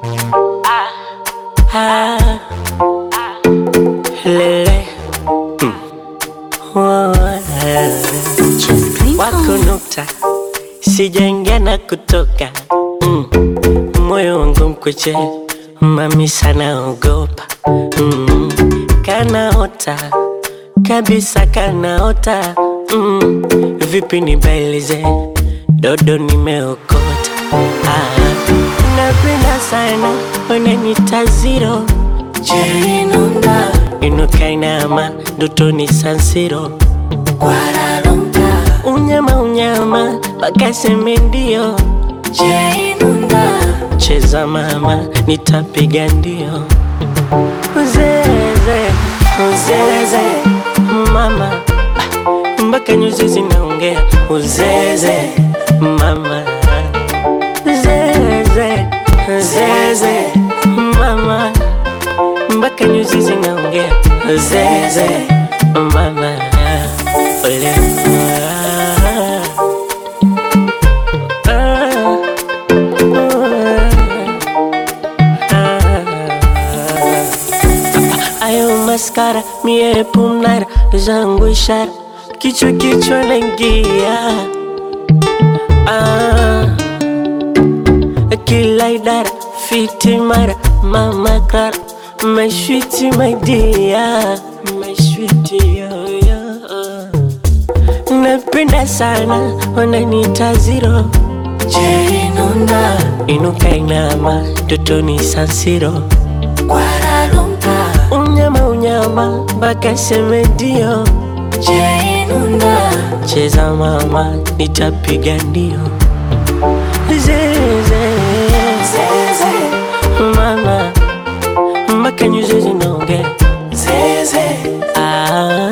Ah, lele Mm. Oh, eh. wako nukta sijaingia na kutoka mm. moyo wangu mkweche mami sana ogopa mm. kanaota kabisa kanaota mm. vipi nibailize dodo nimeokota ah. napenda sana wananita ziro jerinunda inukainama ndotoni sansiro unyama unyama wakaseme ndio cheza mama nitapiga ndio uzeze uzeze mama Ah, mpaka nyuzi zinaongea uzeze mama zeze zeze mama mpaka nyuzi zinaongea zeze mama ole ayo maskara mie pumnara zangu ishara kichwa kichwa naingia ah, kila idara fiti mara mama kara mashwiti maidia mashwiti yoyo napenda sana wananita ziro jerinunda inuka inama totoni sansiro unyama unyama mpaka seme ndio cheza mama nitapiga ndio zeze mama mpaka nyuzi zinaongea Ah,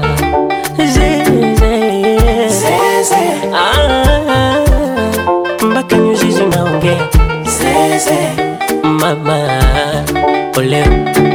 zeze Ah, mpaka nyuzi zinaongea mama ole